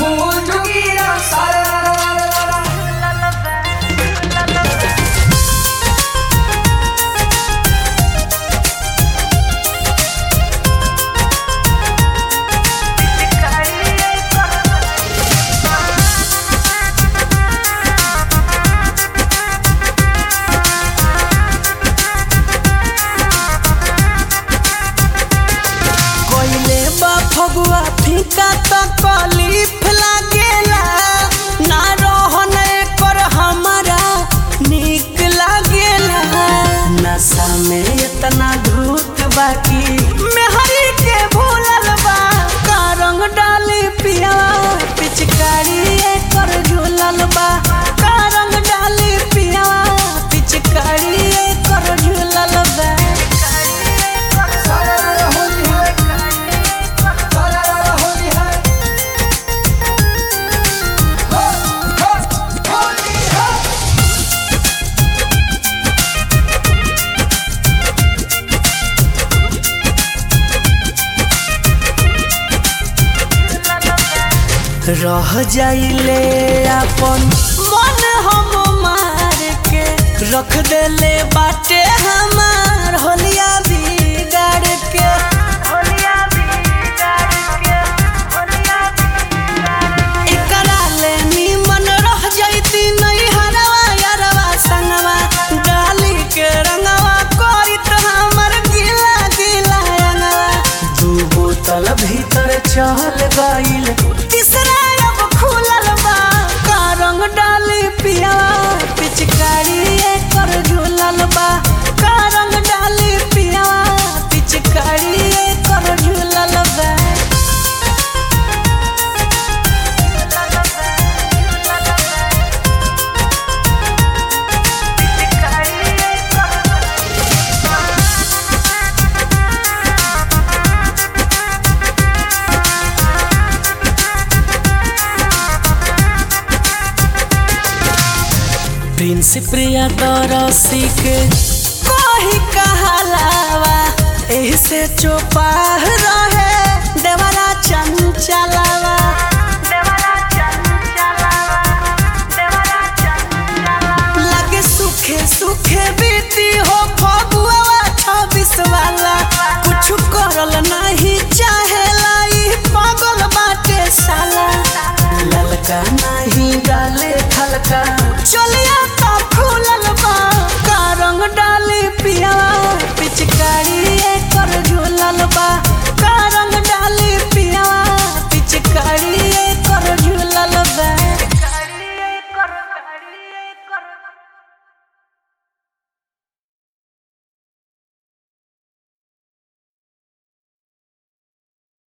फूल जुगीरा सारा कोइले बा फगुआ फीका त कलीफ लागेला ना रहन कर हमारा निक लागेला नशा में इतना धूत बाकी मेहरी के भूलल बा का रंग डाली पिया पिचकारी कर झूलल बा का रंग डाली पिया पिचकारी कर झूलल बा सारा होली है सारा होली है हो हो होली है रह जाइले अपन मन हम मार के रख देले बाटे हमार होलिया बिगाड़ के एकरा ले निमन रह जाइती नहीं हरवा यारवा संगवा डाली के रंगवा करित हमर गिला गिला रंगवा दू बोतल भीतर चल गइल तीसरा अब खुलल बा का रंग डाली पिया पिचकारी एकर झूलल बा का रंग डाली पिया पिचकारी एकर झूलल बा प्रिंस प्रिया दरसी के कोही कहलावा एही से चोपाह रहे देवरा चंचलावा लगे सुखे सुखे बीती हो फगुआ छब्बीस वाला कुछ करल नहीं चाहेला ई पागल बाटे साला ललका नहीं डाले खलका